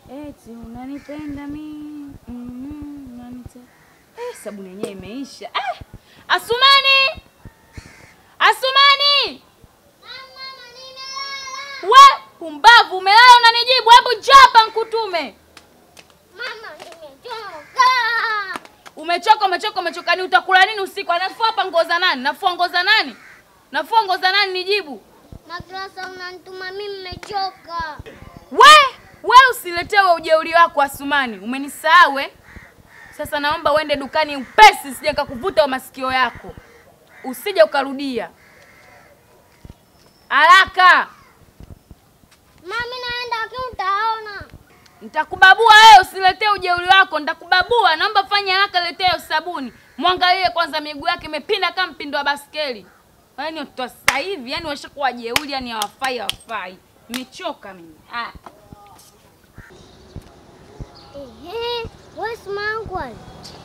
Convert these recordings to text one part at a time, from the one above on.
eti unanipenda mi mm, unanite eh, sabuni yenyewe imeisha eh, Asumani, Asumani we pumbavu, umelala unanijibu? Hebu njoo hapa nkutume. Mama, nimechoka. Umechoka, umechoka, umechoka. Ni utakula nini usiku? Anafua hapa nguo za nani? Nafua nguo za nani? Nafua nguo za nani? Nijibu. Madrasa unanituma mimi nimechoka. We, we usiletewe ujeuri wako Asumani, umenisahau eh? Sasa naomba uende dukani upesi, sije nikakuvuta masikio yako, usije ukarudia haraka. Mami, naenda lakini utaona. Nitakubabua wewe, usiletee ujeuri wako, nitakubabua. Naomba fanya haraka, letea hiyo sabuni. Mwangalie kwanza, miguu yake imepinda kama mpindo wa baskeli. Yaani watoto wa sasa hivi, yani washakuwa jeuri, yani hawafai, hawafai. Nimechoka mimi. Ah. Ehe, wewe simangu ali.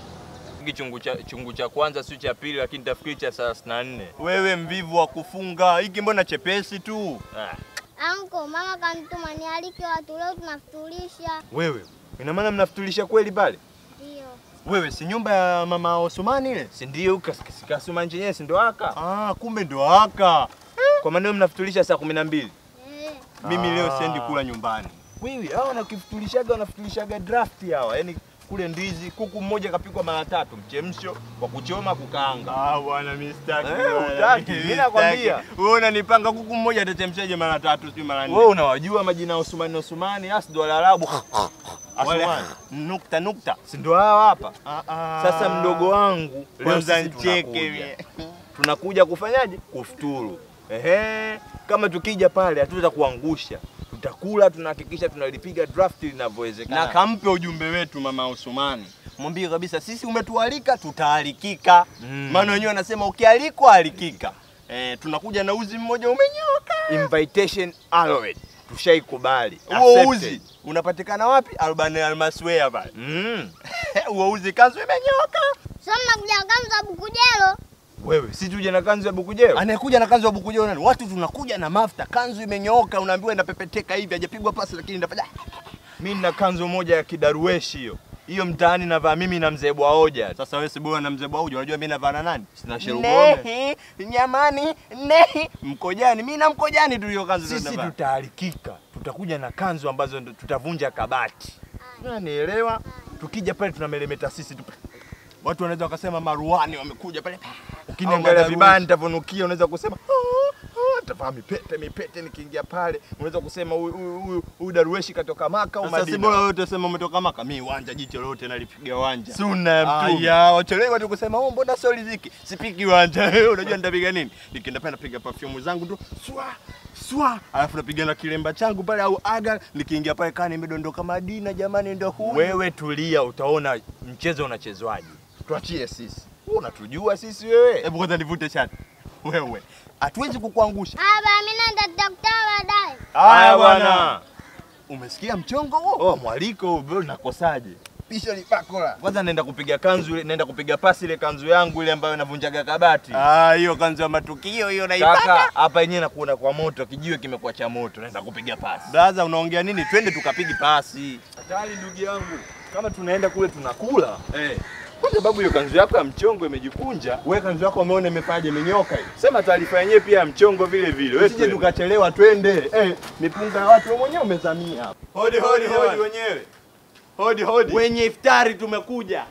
Hiki chungu cha chungu cha kwanza sio cha pili, lakini tafikiri cha thelathini na nne. Wewe mvivu wa kufunga, hiki mbona chepesi tu? Ah, Anko, mama kanituma nialike watu leo tunafutulisha. Wewe ina maana mnafutulisha kweli pale? Ndio. Wewe si nyumba ya mama Osmani ile? si ndio kasuma chenyewe si ndo haka? Ah, kumbe ndo haka. Kwa maana mnafutulisha saa kumi na mbili. Eh, Mimi leo Ah. siendi kula nyumbani. Wewe hawa wanakifutulishaga wanafutulishaga draft hawa, yaani kule ndizi kuku mmoja kapikwa mara tatu, mchemsho kwa kuchoma, kukaanga. Ah, bwana mimi sitaki. Eh, bwana, hutaki, mimi mimi nakwambia. sitaki. Wewe unanipanga kuku mmoja atachemshaje mara tatu sio mara nne? Wewe unawajua majina ya Osmani Osmani, asi ndo Waarabu. Wale Asmani. nukta nukta. Si ndo hawa hapa. Ah, ah. Sasa mdogo wangu, leo kwanza sisi nicheke tunakuja. mie. tunakuja kufanyaje? Kufuturu. Ehe, kama tukija pale hatuweza kuangusha, tutakula, tunahakikisha tunalipiga draft linavyowezekana. na kampe ujumbe wetu mama Usumani, mwambie kabisa sisi umetualika, tutaalikika. Mm. Maana wenyewe wanasema ukialikwa alikika. Eh, tunakuja na uzi mmoja umenyoka. Invitation allowed. Tushaikubali. Huo Accepted. uzi unapatikana wapi? Albani Almaswea pale. Mm. Huo uzi kanzu imenyoka. sasa mnakuja kanza bukujelo. Wewe si tuje na kanzu ya bukujeo? Anayekuja na kanzu ya bukujeo nani? Watu tunakuja na mafuta, kanzu imenyooka, unaambiwa inapepeteka hivi, hajapigwa pasi lakini inafanya Mimi nina kanzu moja ya kidarueshi hiyo. Hiyo mtaani navaa mimi na mzee Bwaoja. Sasa wewe si bora na mzee Bauja, unajua mimi navaa na nani? Sina sherubone. Nehi, nyamani, nehi, mkojani. Mimi na mkojani tu hiyo kanzu Sisi tunavaa. tutaalikika, tutakuja na kanzu ambazo ndo tutavunja kabati. Unanielewa? Tukija pale tunamelemeta sisi tu. Watu wanaweza wakasema maruani wamekuja pale. Ukiniangalia Au vibaya madarueshi. nitavonukia, unaweza kusema "Ah, ah," tavaa mipete mipete, nikiingia pale unaweza kusema huyu- huyu huyu- huyu darueshi katoka Maka au Sasa si Madina. bora wewe utasema umetoka Maka, mimi uwanja jicho lote nalipiga uwanja. Sunna ya Mtume. Aya, wachelewa tu kusema oh, mbona sio riziki? Sipiki uwanja. Unajua nitapiga nini? Nikienda pale napiga perfume zangu tu swa swa, alafu napiga na kilemba changu pale au aga, nikiingia pale kani nimedondoka Madina, jamani, ndio huyu. Wewe tulia, utaona mchezo unachezwaje. Tuachie sisi. Wewe unatujua sisi wewe. Hebu kwanza nivute shati. Wewe, hatuwezi kukuangusha. Aba, mimi naenda tutakutana baadaye. Haya bwana. Umesikia mchongo huo? Oh, mwaliko huu bro, nakosaje? Pisha ni bakola. Kwanza naenda kupiga kanzu ile, naenda kupiga pasi ile kanzu yangu ile ambayo navunjaga kabati. Ah, hiyo kanzu ya matukio hiyo naipata. Kaka, hapa yenyewe nakuona kwa moto, kijiwe kimekuwa cha moto, naenda kupiga pasi. Braza, unaongea nini? Twende tukapigi pasi. Hatari ndugu yangu, kama tunaenda kule tunakula eh. Kwa sababu hiyo kanzu yako ya mchongo imejikunja. Wewe kanzu yako umeona imefaje, imenyoka hiyo. Sema taarifa yenyewe pia ya mchongo vile vile. Wewe Usije tukachelewa, twende. Eh, mipunga ya watu wewe mwenyewe umezamia hapa. Hodi hodi hodi wenyewe. Hodi hodi. Wenye iftari tumekuja.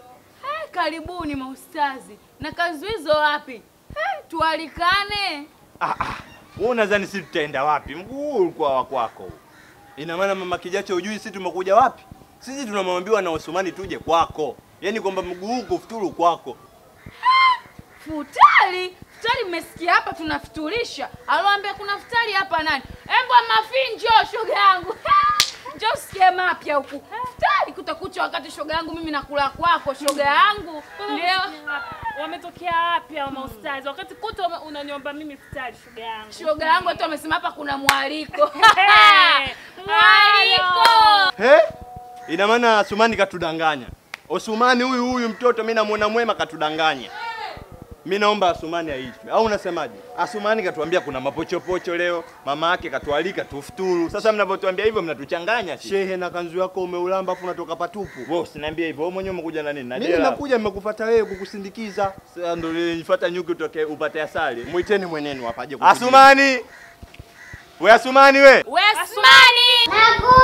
Eh, karibuni maustazi. Na kanzu hizo wapi? Eh, tualikane. Ah ah. Wewe unadhani sisi tutaenda wapi? Mguu huu ulikuwa wa kwako. huu. Ina maana mama Kijacho hujui sisi tumekuja wapi? Sisi tunamwambiwa na Osmani tuje kwako. Yaani kwamba mguu huu kufuturu kwako. Futari? Futari mmesikia hapa tunafuturisha. Aloambia kuna futari hapa nani? Embwa mafi njoo shoga yangu. Njoo usikie mapya huku. Futari kutakucha wakati shoga yangu mimi nakula kwako shoga yangu. Ndio. Wametokea wapi hao maustazi? Wakati kuta ume- unaniomba mimi futari shoga yangu. Shoga yangu hata amesema hapa kuna mwaliko. Hey, Mwaliko. He? Ina maana Asumani katudanganya. Osumani huyu huyu mtoto mimi namuona mwema katudanganya. Mi naomba Asumani aitwe, au unasemaje? Asumani katuambia kuna mapochopocho leo, mama yake katualika tufuturu. Sasa mnavyotuambia hivyo mnatuchanganya sisi. Shehe, na kanzu yako umeulamba afu unatoka patupu. Wewe usiniambie hivyo, wewe mwenyewe umekuja na nini? Na Mimi dela. nakuja nimekufuata wewe kukusindikiza. Sasa ndio nilifuata nyuki utoke upate asali. Mwiteni mwenenu hapa aje kukujibu. Asumani! We Asumani we! We Asmani! Nakuja.